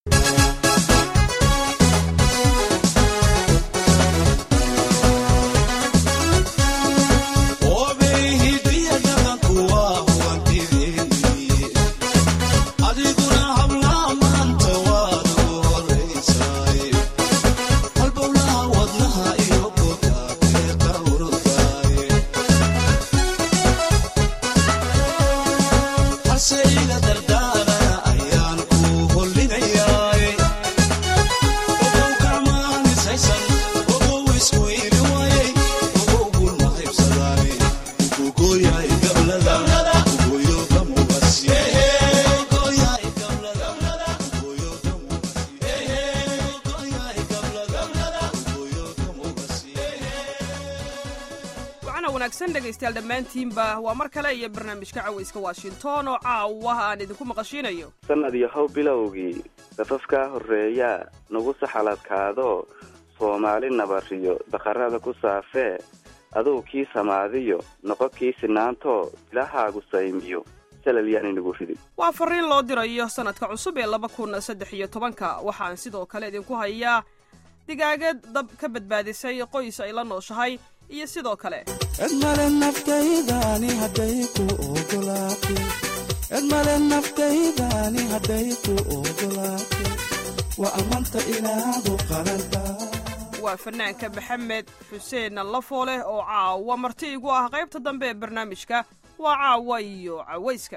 dhegeystayaal dhammaantiinba waa mar kale iyo barnaamijka cawayska washington oo caawa aan idinku maqashiinayo sanad yahow bilowgii safafkaa horreeyaa nagu saxaladkaado soomaali nabariyo daqarada ku saafee aduu kii samaadiyo noqo kii sinaantoo ilahaagu saymiyo salal yaan inagu ridin waa fariin loo dirayo sanadka cusub ee laba kun saddex iyo tobanka waxaan sidoo kale idinku hayaa digaagad dab ka badbaadisay qoys ay la nooshahay iyo sidoo kale edmale naftaydaani hadday ku ogolaatay edmale naftaydaani hadday ku ogolaatay waa ammaanta inaadu qalanta waa fanaanka maxamed xuseen lafooleh oo caawa marti igu ah qaybta dambe ee barnaamijka waa caawa iyo cawayska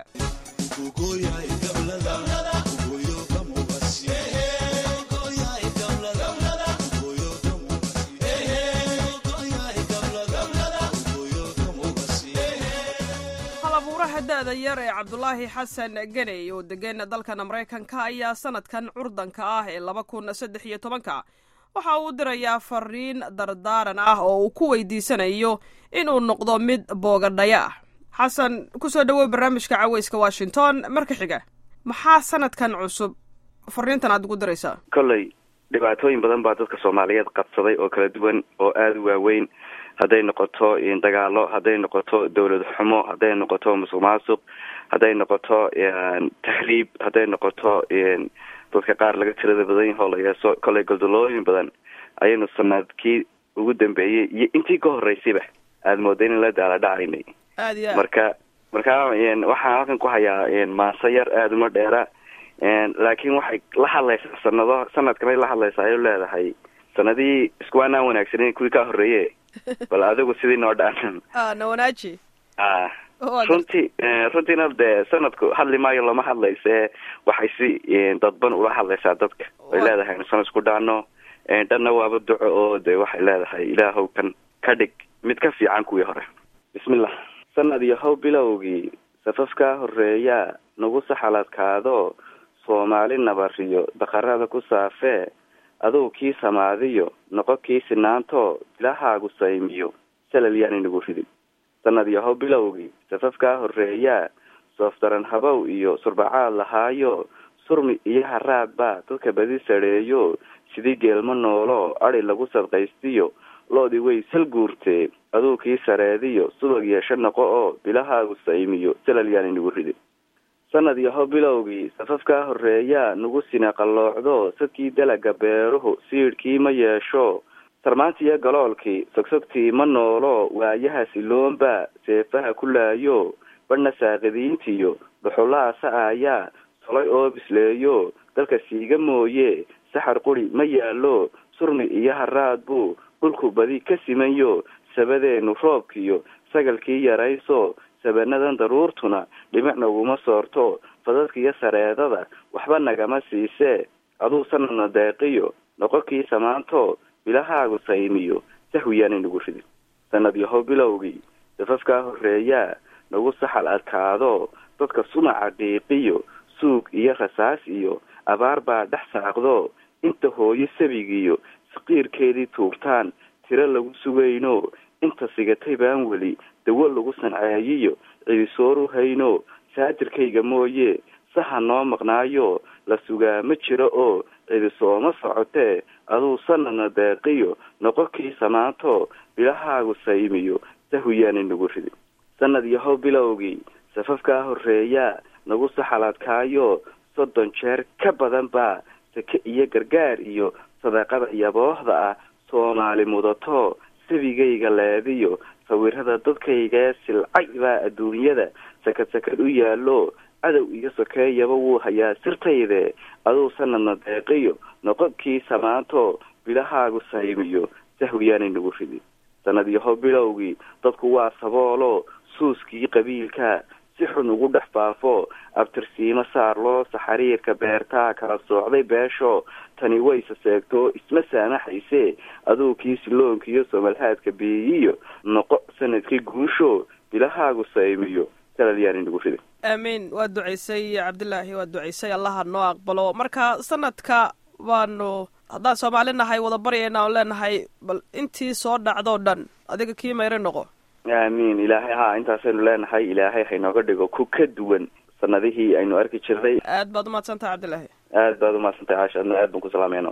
halabuuraha da-da yar ee cabdulaahi xasan ganey oo degan dalkan maraykanka ayaa sanadkan curdanka ah ee laba kun saddex iyo tobanka waxa uu dirayaa fariin dardaaran ah oo uu ku weydiisanayo inuu noqdo mid boogadhaya ah xasan kusoo dhawow barnaamijka cawayska washington marka xiga maxaa sanadkan cusub fariintan aad ugu diraysaa kolley dhibaatooyin badan baa dadka soomaaliyeed qabsaday oo kala duwan oo aada u waaweyn hadday noqoto dagaalo hadday noqoto dawlad xumo hadday noqoto musuq maasuq hadday noqoto tahriib hadday noqoto dadka qaar laga tirada badan yaho la yeeso kolley goldolooyin badan ayaynu sanadkii ugu dambeeyey iyo intii ka horeysayba aada mooda in la daala dhacaynay aad iyo aad marka marka waxaan halkan ku hayaa maase yar aada uma dheera laakiin waxay la hadlaysaa sanado sanadkanay la hadlaysaa ay leedahay sanadihii iskuwaanaan wanaagsaneyn kuwii kaa horreeye bal adigu sidii noo dhaanan a na wanaaji a runtii runtiina dee sanadku hadli maayo lama hadlayse waxay si dadban ula hadlaysaa dadka way leedahay inu sanad isku dhaano dhanna waaba duco oo de waxay leedahay ilaahow kan ka dhig mid ka fiican kuwii hore bismillah sanad yahow bilowgii safafkaa horreeyaa nagu saxaladkaado soomaali nabariyo daqarada ku saafee aduu kii samaadiyo noqo kii sinaantoo ilahaagu saymiyo salal yaan inagu ridin sanad yahow bilowgii safafkaa horreeyaa soofdaran habow iyo surbacaad lahaayo surmi iyo haraad baa dadka badi sadheeyo sidii geelmo noolo adi lagu sadqaystiyo loodii way sal guurtee aduu kii sareediyo subag yeesho noqo oo bilahaagu saymiyo salal yaan inagu ridin sanad yahow bilowgii safafkaa horreeyaa nagu sina qalloocdo sadkii dalaga beeruhu siidhkii ma yeesho sarmaantiiyo galoolkii sogsogtii ma noolo waayaha siloonba seefaha ku laayo badhna saaqidiintiyo dhuxulaha sa-aayaa solay oo bisleeyo dalka siiga mooye saxar quri ma yaallo surmi iyo haraad buu dhulku badi ka simanyo sabadeenu roobkiyo sagalkii yarayso sabanadan daruurtuna dhimic naguma soorto fadadkiiyo sareedada waxba nagama siisee aduu sanadna deeqiyo noqo kii samaanto bilahaagu saymiyo sahwiyaan inagu ridin sanad yahow bilowgii safafkaa horreeyaa nagu saxal adkaado dadka sumaca dhiiqiyo suug iyo rasaas iyo abaar baa dhex saaqdo inta hooyo sabigiyo saqiirkeedii tuurtaan tiro lagu sugayno inta sigatay baan weli dawo lagu sanceeyiyo ciisooru hayno saatirkayga mooye saha noo maqnaayo la sugaa ma jiro oo cidisooma socotee aduu sanadna deeqiyo noqo kii samaanto bilahaagu saymiyo sahwiyaan inagu ridin sanad yahow bilowgii safafkaa horreeyaa nagu saxaladkaayo soddon jeer ka badan baa sake iyo gargaar iyo sadaqada iyo boohda ah soomaali mudato sabigayga leediyo sawirada dadkaygae silcay baa adduunyada sakad sakad u yaallo cadow iyo sokeeyaba wuu hayaa sirtayde aduu sanadna deeqiyo noqodkii samaanto bilahaagu saymiyo sahwiyaanay nagu ridin sanad yaho bilowgii dadku waa saboolo suuskii qabiilka si xun ugu dhex baafo abtirsiimo saarloo saxariirka beertaa kala soocday beesho tani wayse seegto isma saamaxayse aduu kii siloonkiiyo somalhaadka beeyiyo noqo sanadkii guusho bilahaagu saymiyo salalyaanay nagu ridin aamiin waa ducaysay cabdilaahi waa ducaysay allaha noo aqbalo marka sanadka baanu haddaan soomaali nahay wada baryayna oon leenahay bal intii soo dhacdoo dhan adiga kii mayre noqo aamiin ilaahay haa intaasaynu leenahay ilaahay haynooga dhigo ku ka duwan sanadihii aynu arki jirnay aad baad umahadsantaha cabdilaahi aad baad umahadsantahay caasha adna aad baan ku salaamayna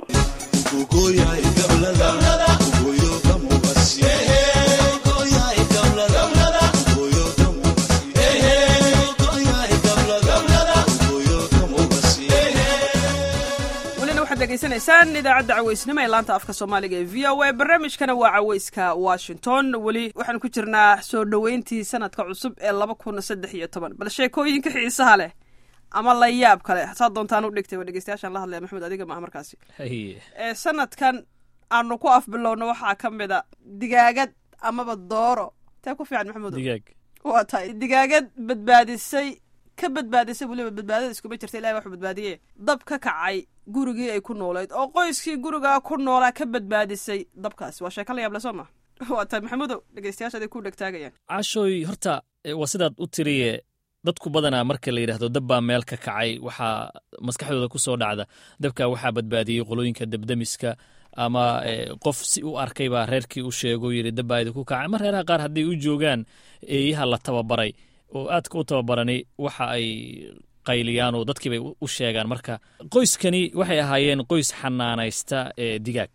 welina waxaad degeysanaysaan idaacadda caweysnimo ee laanta afka soomaaliga ee v o a barnaamijkana waa caweyska washington weli waxaan ku jirnaa soo dhoweyntii sanadka cusub ee laba kun saddex iyo toban bal sheekooyinka xiisaha leh ama la yaab kale saa doontaan u dhigtay waa dhegeystayaashaan la hadlaya maxamed adiga maaha markaasi ee sanadkan aanu ku afbilowno waxaa ka mid a digaagad amaba dooro tee ku fiican maxamudo digaag waa tahay digaagad badbaadisay ka badbaadisay weliba badbaadada iskuma jirta ilahi waxuu badbaadiye dab ka kacay gurigii ay ku noolayd oo qoyskii gurigaa ku noolaa ka badbaadisay dabkaasi waa sheeko la yaable soo ma waa tahay maxamudow dhegeystayaasha aday ku dhegtaagayaan cashooy horta waa sidaad u tiriye dadku badanaa marka la yidhaahdo dab baa meel ka kacay waxaa maskaxdooda ku soo dhacda dabkaa waxaa badbaadiyey qolooyinka debdemiska ama qof si u arkay baa reerkii u sheego yidhi dab baa idinku kacay ama reeraha qaar hadday u joogaan eeyaha la tababaray oo aadka u tababarani waxa ay qayliyaan oo dadkii bay u sheegaan marka qoyskani waxay ahaayeen qoys xanaanaysta digaag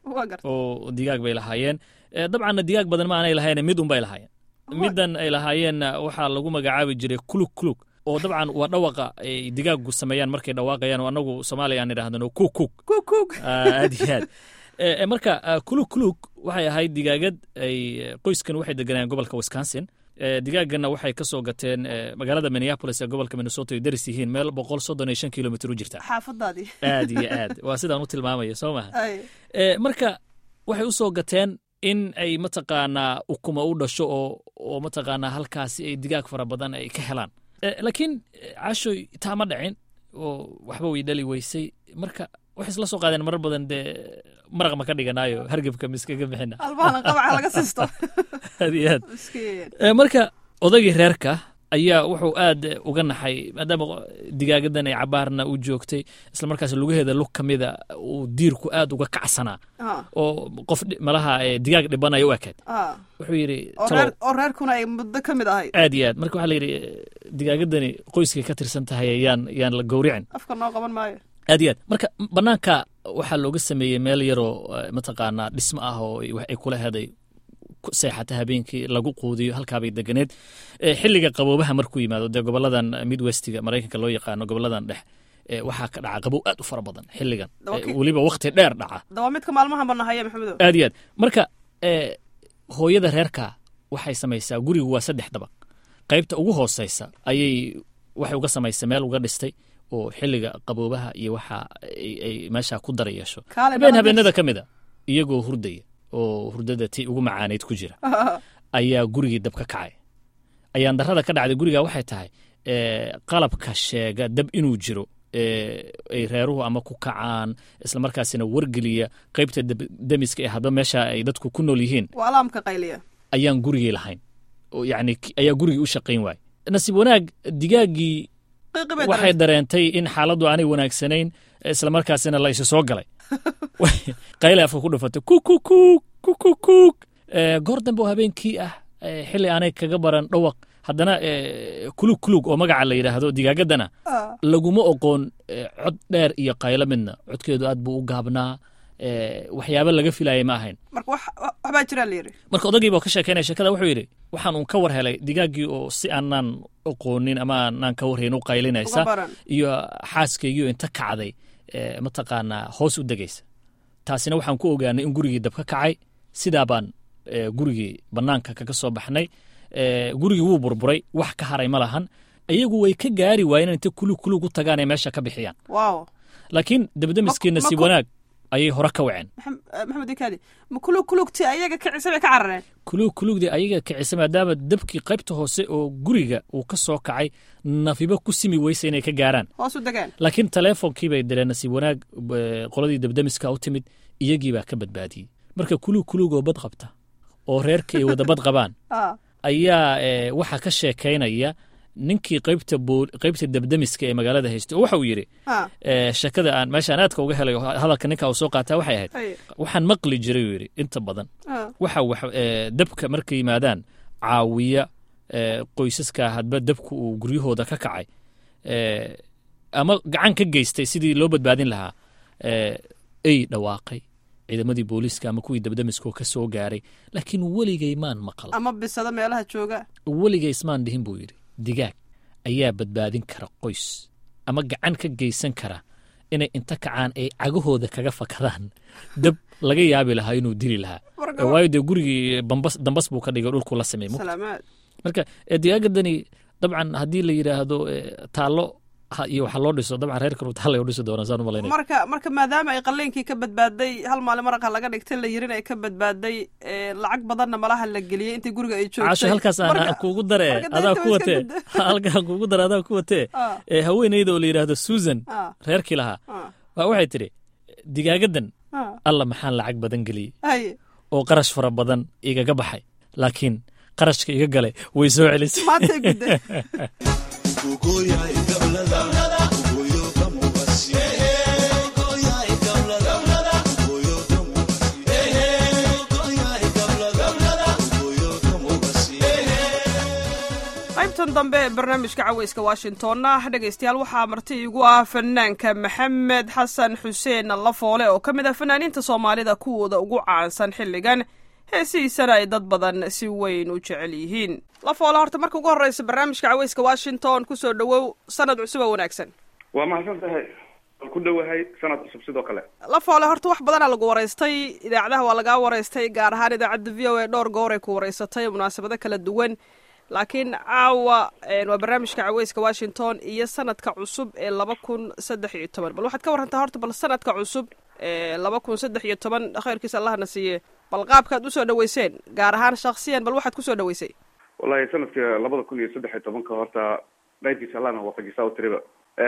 oo digaag bay lahaayeen dabcanna digaag badan ma aanay lahayn mid un bay lahaayeen middan ay lahaayeenna waxaa lagu magacaabi jiray kulug kulug oo dabcan waa dhawaqa ay digaagu sameeyaan markay dhawaaqayaan oo annagu soomaaliya aan idhahdano kukug kukug aad iyo aad marka kulug kulug waxay ahayd digaagad ay qoyskan waxay deganayeen gobolka wisconsin digaaganna waxay ka soo gateen magaalada minneapolis ee gobolka minnesota ay daris yihiin meel boqol soddon iyo shan kilomitr u jirta xaafadaadii aad iyo aad waa sidaan u tilmaamaya soo maha marka waxay u soo gateen in ay mataqaanaa ukuma u dhasho oo oo mataqaanaa halkaasi ay digaag fara badan ay ka helaan laakiin cashoy taa ma dhacin oo waxba way dhali weysay marka waxay isla soo qaadeen marar badan dee maraq ma ka dhiganaayo hargebka miskaga bixina albahalan qabaca laga siisto aad iyo aad marka odaygii reerka ayaa wuxuu aad uga naxay maadaama digaagadan ay cabaarna u joogtay isla markaas lugaheeda lug ka mida uu diirku aad uga kacsanaa oo qof malaha digaag dhibanaya u ekayd wuxuu yidhi oo reerkuna ay muddo ka mid ahayd aad iyo aad marka waxaa la yidhi digaagadani qoyskay ka tirsan tahay yaan yaan la gowricin afka noo qaban maayo aad iyo aad marka banaanka waxaa looga sameeyey meel yaroo mataqaanaa dhismo ah oo ay kula heday seexata habeenkii lagu quudiyo halkaabay deganeed xilliga qaboobaha markuu yimaado dee goboladan midwestiga maraykanka loo yaqaano goboladan dhex waxaa ka dhaca qabow aad u fara badan xilligan weliba wakti dheer dhaca daba midka maalmahan banahaya maxamedow aad iyo aad marka hooyada reerka waxay samaysaa gurigu waa saddex dabaq qaybta ugu hooseysa ayay waxay uga samaysa meel uga dhistay oo xilliga qaboobaha iyo waxa ay meesha ku dara yeesho habeen habeenada ka mid a iyagoo hurdaya oo hurdada ti ugu macaanayd ku jira ayaa gurigii dab ka kacay ayaan darada ka dhacday guriga waxay tahay qalabka sheega dab inuu jiro ay reeruhu ama ku kacaan isla markaasina wargeliya qaybta demiska ee hadba meesha ay dadku ku nool yihiin waa alaamka qayliya ayaan gurigii lahayn yani ayaa gurigii u shaqayn waayey nasiib wanaag digaaggii waxay dareentay in xaaladdu aanay wanaagsanayn isla markaasina la isu soo galay qayle afka ku dhufatay kukukuk kukukuk goor dambe oo habeenkii ah xilli aanay kaga baran dhawaq haddana kulug kulug oo magaca la yidhaahdo digaagadana laguma oqoon cod dheer iyo qaylo midna codkeedu aad buu u gaabnaa waxyaaba laga filayay ma ahayn waxbaa jiraa layidhi marka odaygiiba ka sheekeynaya sheekada wuxuu yidhi waxaan uun ka war helay digaaggii oo si aanaan oqoonin ama aanaan ka warhayn u qaylinaysa iyo xaaskaygiio inta kacday mataqaanaa hoos u degaysa taasina waxaan ku ogaanay in gurigii dab ka kacay sidaa baan gurigii bannaanka kaga soo baxnay gurigii wuu burburay wax ka haray ma lahan iyagu way ka gaari waayeen intay kulug kulug u tagaan ee meesha ka bixiyaan laakiin dabdamiskii nasiib wanaag ayay hore ka waceen maxamed ikaadi ma kulug kulugti ayaga kicisa bay ka carareen kulug kulugdii ayaga kicisa maadaama dabkii qaybta hoose oo guriga uu ka soo kacay nafibo ku simi weysa inay ka gaaraan hoos u degaan laakiin teleefonkii bay direen nasiib wanaag qoladii dabdamiska u timid iyagii baa ka badbaadiyey marka kulug kulugoo bad qabta oo reerka ay wada bad qabaan ayaa waxaa ka sheekaynaya ninkii qaybta qaybta dabdamiska ee magaalada haystay oo waxa uu yidhi sheekada aan meeshaan aadka uga helay hadalka ninka uu soo qaataa waxay ahayd waxaan maqli jiray uu yidhi inta badan waxa wax dabka markay yimaadaan caawiya qoysaska hadba dabku uu guryahooda ka kacay ama gacan ka geystay sidii loo badbaadin lahaa ey dhawaaqay ciidamadii booliiska ama kuwii dabdamiskoo ka soo gaaray laakiin weligay maan maqal ama bisada meelaha jooga weligay ismaan dhihin buu yidhi digaag ayaa badbaadin kara qoys ama gacan ka geysan kara inay inta kacaan ay cagahooda kaga fakadaan dab laga yaabi lahaa inuu dili lahaa waayo dee gurigii dambas buu ka dhigay dhulku la samey marka digaagadani dabcan haddii la yidhaahdo taallo iyo waxa loo dhiso dabcan reerkan taallay u dhisi doonaa saan u malaynaya marka marka maadaama ay qalliinkii ka badbaaday hal maalin maraqa laga dhigtay la yirin ay ka badbaaday lacag badanna malaha la geliyey intii guriga ay joogtay casho halkaas aan kuugu dare adaa ku watee halkaan kuugu dare adaa ku watee haweeneyda oo la yidhaahdo susan reerkii lahaa waa waxay tidhi digaagadan alla maxaan lacag badan geliyey oo qarash fara badan igaga baxay laakiin qarashka iga galay way soo celisay qaybtan dambe ee barnaamijka caweyska washingtonna dhegaystayaal waxaa marti igu ah fanaanka maxamed xasan xuseen lafoole oo ka mid ah fanaaniinta soomaalida kuwooda ugu caansan xilligan heesihiisana ay dad badan si weyn u jecel yihiin lafoole horta marka ugu horreysa barnaamijka caweyska washington kusoo dhowow sanad cusub oo wanaagsan waa mahadsan tahay waan ku dhowahay sanad cusub sidoo kale lafoole horta wax badanaa lagu waraystay idaacadaha waa lagaa waraystay gaar ahaan idaacadda v o a dhowr gooray ku waraysatay munaasabado kala duwan laakiin caawa waa barnaamijka caweyska washington iyo sanadka cusub ee laba kun saddex iyo toban bal waxaad ka warantaa horta bal sanadka cusub ee laba kun saddex iyo toban khayrkiisa allahna siiye bal qaabkaad usoo dhaweyseen gaar ahaan shaksiyan bal waxaad kusoo dhaweysay wallahi sanadka labada kun iyo saddex iyo tobanka horta dhaydkiisa allahna waafajisaa u tiriba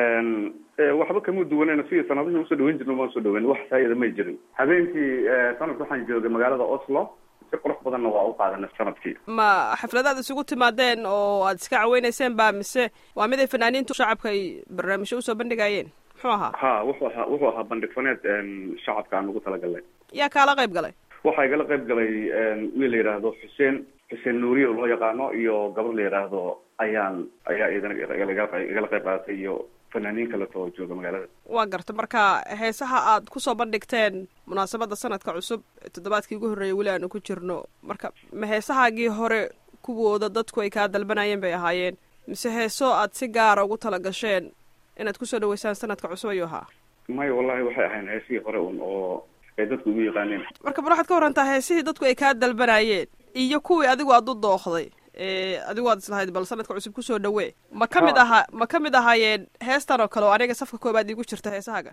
waxba kama duwanayna sidii sanadihii usoo dhaweyn jirna waan soo dhaweyn wax saayida may jirin habeenkii sanadka waxaan joogay magaalada oslo si qurux badanna waa u qaadanay sanadkii ma xafladaad isugu timaadeen oo aad iska caweynayseen ba mise waa mid ay fanaaniintu shacabka ay barnaamijyo usoo bandhigayeen muxuu ahaa ha wuxuu ahaa wuxuu ahaa bandhig faneed shacabka aan ugu talagalnay yaa kaala qayb galay waxaa igala qayb galay wiil la yidhaahdo xuseen xuseen nuuriye oo loo yaqaano iyo gabar la yidhaahdo ayaan ayaa idana igala qayb qaadatay iyo fanaaniin kaleto oo jooga magaalada waa garta marka heesaha aad kusoo bandhigteen munaasabadda sanadka cusub toddobaadkii ugu horreeyay weli aanu ku jirno marka ma heesahaagii hore kuwooda dadku ay kaa dalbanayeen bay ahaayeen mise heeso aad si gaara ugu tala gasheen inaad kusoo dhaweysaan sanadka cusub ayuu ahaa maya wallahi waxay ahayn heesihii hore un oo ay dadku ugu yaqaaneen marka bal waxaad ka warantaa heesihii dadku ay kaa dalbanayeen iyo kuwii adigu aad u dooqday adigu aad islahayd bal sanadka cusub kusoo dhawee ma ka mid ahaa ma ka mid ahaayeen heestan oo kale oo aniga safka koobaad iigu jirta heesahaaga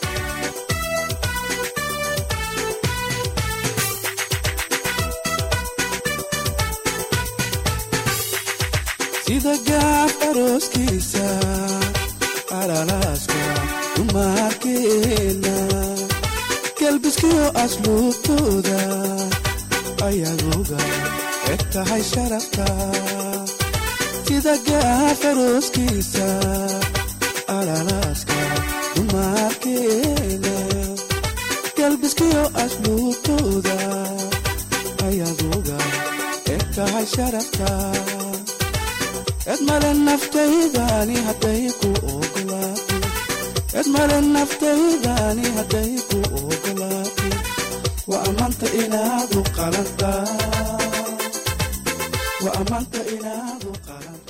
sida gaab arooskiisa alalaaska dumarkeena galbiskiyo asluubtooda ayaguga eg tahay sharafta sida gaab arooskiisa alalaaska dumarkeena galbiskiyo asluubtooda ayaguga eg tahay sharafta edmale naftaydani hadday ku ogolaato edmale naftaydani hadday ku ogolaato waa ammaanta inaadu qalantaa waa ammaanta inaadu bal ka waran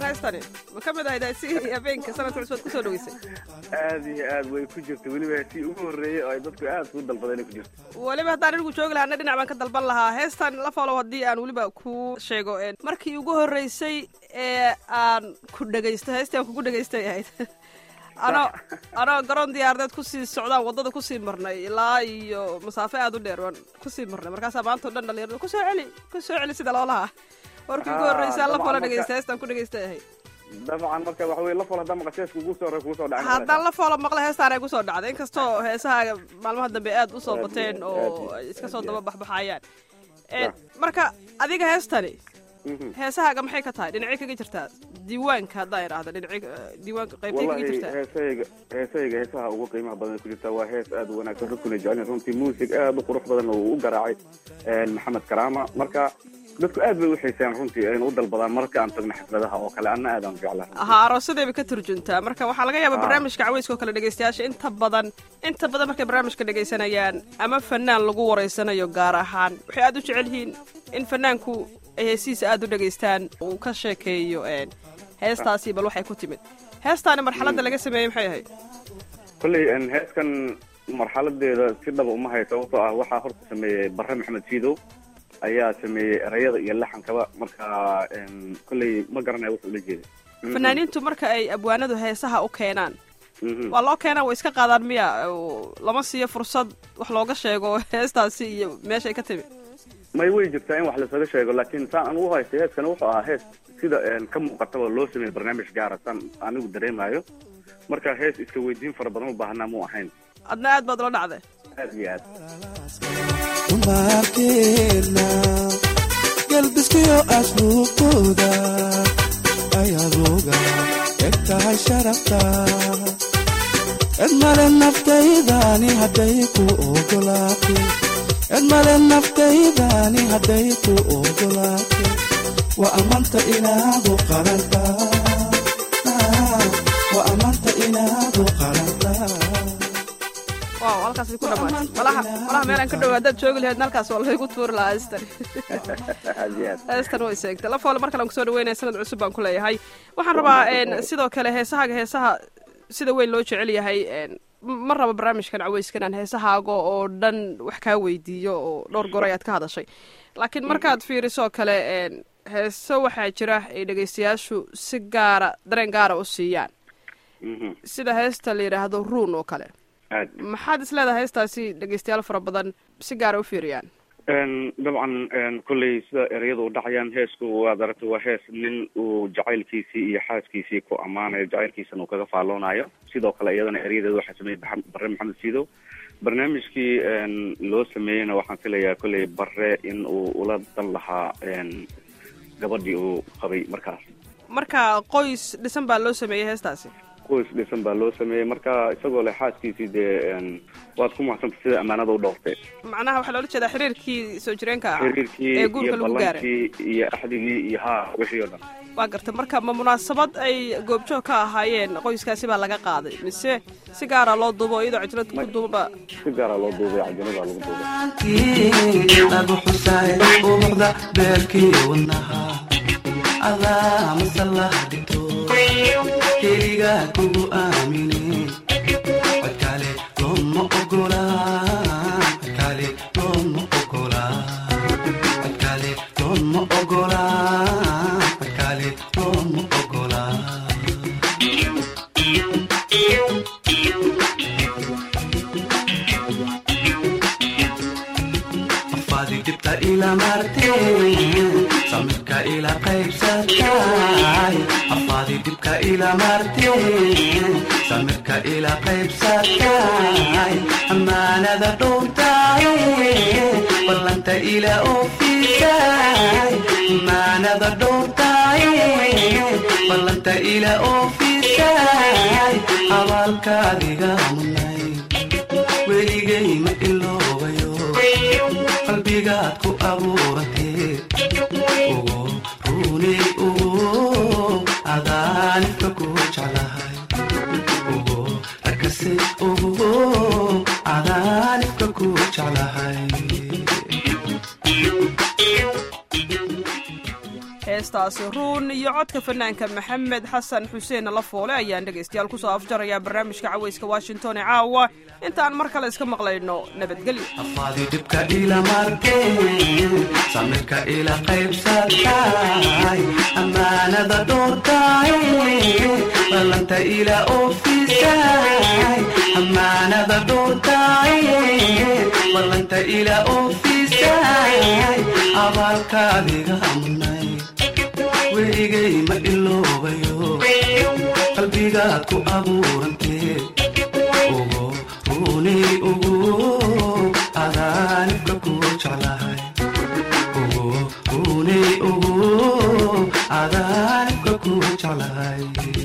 heestani ma ka mid ahayd si habeenka sanadka cusubad kusoo dhaweysay aad iyo aad way ku jirta weliba si ugu horreeyey oo ay dadku aad ku dalbadeen ku jirta weliba haddaan anigu joogi lahaa na dhinac baan ka dalban lahaa heestan la folow haddii aan weliba ku sheego markii ugu horreysay ee aan ku dhegaysto heestii aan kugu dhegaystay ahayd anoo anoo garoon diyaaradeed kusii socdaan waddada kusii marnay ilaa iyo masaafo aad u dheer waan kusii marnay markaasaa maanta o dhan dhalinyarada kusoo celi kusoo celi sida loolahaa markii ugu horreysay aan la folo dhegaysta heestaan ku dhegaystay ahayd dabcan marka waxa weye la fol haddaan maqashees kugu soo kugu soo dhacay haddaan la foolo maqla heestaan ay kusoo dhacday inkastoo heesahaaga maalmaha dambe aad usoo bateen oo ay iska soo daba baxbaxayaan marka adiga heestani heesahaaga maxay ka tahay dhinacay kaga jirtaa diiwaanka haddaan idhaahdo dhinacay diiwaanka qaybtay kaga wallahi jirtaa heesahayga heesahayga heesaha ugu qiimaha badan ku jirta waa hees aad u wanaagsan dadkuna jecelin runtii muusig aad u qurux badan oo uu u garaacay maxamed karaama marka dadku aad bay u xiiseeyaan runtii ayna u dalbadaan marka aan tagno xafladaha oo kale anna aad aan u jeclahay ahaa aroosadayba ka turjuntaa marka waxaa laga yaabaa barnaamijka caweyska oo kale dhegaystayaasha inta badan inta badan markay barnaamijka dhegaysanayaan ama fanaan lagu wareysanayo gaar ahaan waxay aad u jecel yihiin in fanaanku ay heesihiisa aad u dhegaystaan uu ka sheekeeyo heestaasi bal waxay ku timid heestaani marxaladda laga sameeyey maxay ahayd kolley heeskan marxaladeeda si dhaba uma hay sababtoo ah waxaa horta sameeyey bare maxamed siidow ayaa sameeyey erayada iyo laxankaba marka kolley ma garanaya wuxuu ula jeeday fanaaniintu marka ay abwaanadu heesaha u keenaan waa loo keenaa way iska qaadaan miya lama siiyo fursad wax looga sheego heestaasi iyo meeshay ka timi may way jirtaa in wax lasaga sheego laakiin saan anigu u haystay heeskana wuxuu ahaa hees sida ka muuqataba loo sameeyey barnaamij gaara saan anigu dareemayo marka hees iska weydiin fara badan u baahanaa mu ahayn adna aad baad ula dhacday aad iyo aad dumarkeena galbiskiyo asluubtooda ayadooga eg tahay sharafta cid male naftaydani hadday ku ogolaatay cid male naftaydani hadday ku ogolaatay waa amanta inaadu qaranta waa amanta inaadu qaranta wow halkaas ku dhamaatay malaha malaha meel aan ka dhow haddaad joogi lahayd halkaas waa laygu tuuri lahaa heestan aad iyo aad heestan way seegtay la foole mar kale aan kusoo dhaweynaya sanad cusub baan ku leeyahay waxaan rabaa sidoo kale heesahaaga heesaha sida weyn loo jecel yahay ma raba barnaamijkan caweyskan aan heesahaaga oo dhan wax kaa weydiiyo oo dhowr goor ayaad ka hadashay laakiin markaad fiirisoo kale heeso waxaa jira ay dhegaystayaashu si gaara dareen gaara u siiyaan sida heesta la yidhaahdo ruun oo kale aad maxaad is leedahay heestaasi dhegaystayaal fara badan si gaara u fiiriyaan dabcan kolley sida ereyada u dhacayaan heesku waad aragtay waa hees nin uu jacaylkiisii iyo xaaskiisii ku ammaanayo jacaylkiisana uu kaga faalloonayo sidoo kale iyadana erayadeeda waxaa sameeyey bare maxamed siidow barnaamijkii loo sameeyeyna waxaan filayaa kolley bare in uu ula dan lahaa gabadhii uu qabay markaas marka qoys dhisan baa loo sameeyey heestaasi qoys dhisan baa loo sameeyey marka isagoo leh xaaskiisii dee waad ku mahadsantay sida ammaanada u dhowrtay macnaha waxaa loola jeedaa xiriirkii soo jireenka ah xiriirkii ee guurka iyo lagu gaaray ballankii iyo axdigii iyo haa wixii oo dhan waa gartay marka ma munaasabad ay goobjoog ka ahaayeen qoyskaasi baa laga qaaday mise si gaara loo duubo iyadoo cajlad ku duuba si gaara loo duubay cajanada lagu duubay lagu xusay ubuxda beerkii wadnaha adaa masallaha dhigto keliga kugu aamine codkale looma ogola codkale looma ogola codkale looma ogola codkale looma ogola afaadi dibta ila marteen samirka ila qaybsatay afaadi dibka ila marteen samirka ila qaybsatay amaanada dhowntay ballanta ila oofisay amaanada dhowntay ballanta ila oofisay abaalkaadiga munay weligay ma iloobayo qalbigaad ku abuuratee ugu runay ugu adaanibka ku jeclahay ugu arkase ugu adaanibka ku jeclahay heestaasi ruun iyo codka fanaanka maxamed xasan xuseen lafoole ayaan dhegaystayaal kusoo afjarayaa barnaamijka cawayska washington ee caawa intaan mar kale iska maqlayno nabadgelyo afaadi dhibka ila markeen samirka ila qaybsatay ammaanada dhowrtay ballanta ila oofisay ammaanada dhowrtay ballanta ila oofisay abaalkaadiga mudnay weligay ma iloobayo qalbigaad ku abuurantee ugu runay ugu adaanibka ku jeclahay ugu runay ugu adaanibka ku jeclahay